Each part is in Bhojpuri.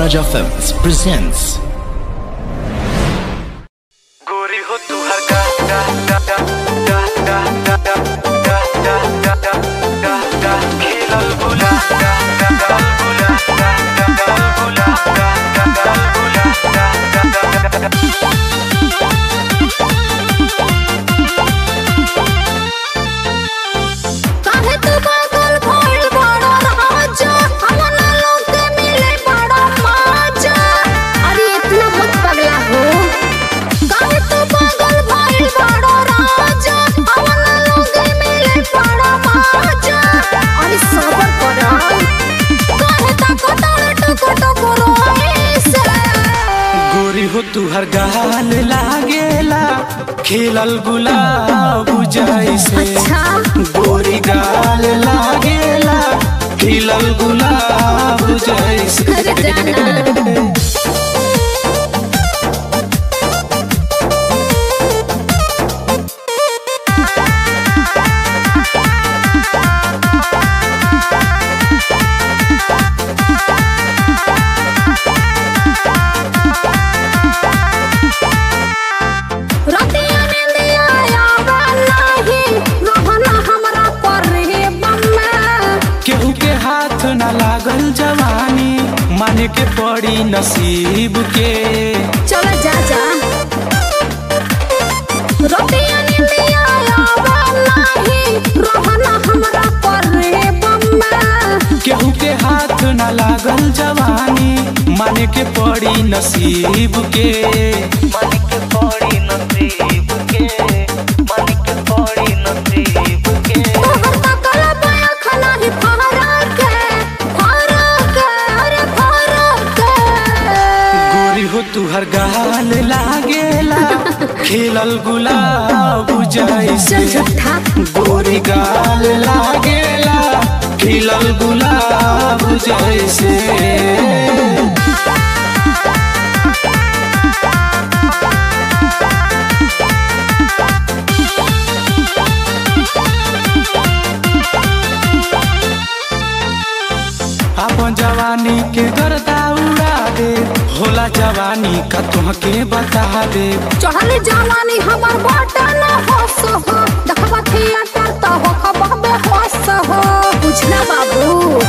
Maharaja Films presents गोरी हो तू हर गा गा गा गा गा गा गा गा गा गा गा गा गा खेलल बुला गा गा गा बुला गा गा गा बुला गा गा गा बुला गा गा गा गा काहे तू पागल भइल बड़ा राजा हमना लोग के मिले बड़ा मजा अरे इतना मत पगला हो काहे तू पागल भइल बड़ा राजा हमना लोग के मिले बड़ा मजा अरे सबर कर काहे तक टक टक रोइसे गोरी हो तू हर गाल लागेला खेलल गुलाब जैसे अच्छा गोरी गाल लागेला खेलल गुलाब जैसे अरे जाना रतिया निंदिया आवा नाही रहना हमरा पर रे बम्मा केहू के हाथ न लागल जवानी माने के पड़ी नसीब के चल जा जा रतिया निंदिया आवा नाही रहना हमरा पर रे बम्मा केहू के हाथ न लागल जवानी माने के पड़ी नसीब के माने के पड़ी नसीब के माने के पड़ी नसीब के तोहर तकला पाया खाना ही फहरा के फहरा के अरे फहरा के गोरी हो तू हर गाल लागेला खेलल गुलाब जैसे चल झूठा गोरी गाल लागेला खिलल गुलाब जैसे अपन जवानी के गर्दा उड़ा दे होला जवानी का तुहके बता दे चढ़ल जवानी हमर बाटा न होस हो देखबा थिएटर त हो खबबे होस हो बुझना बाबू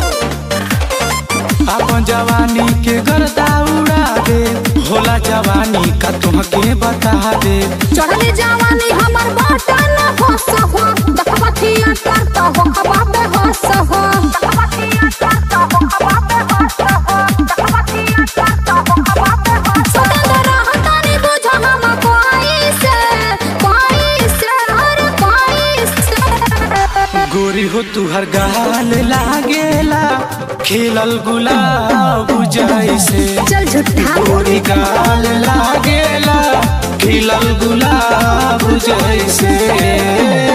अपन जवानी के गर्दा उड़ा दे होला जवानी का तुहके बता दे चढ़ल जवानी हमर बाटा न होस हो देखबा थिएटर त हो खबबे होस हो देखबा थिएटर त हो खबबे होस हो देखबा थिएटर त हो खबबे होस सतेंद्र रहतानी बुझ हम कोई से कोई से हर कोई से गोरी हो तू हर गाल लागेला खेलल गुलाब जैसे चल झूठा गोरी गाल लागेला खिलल गुलाब जैसे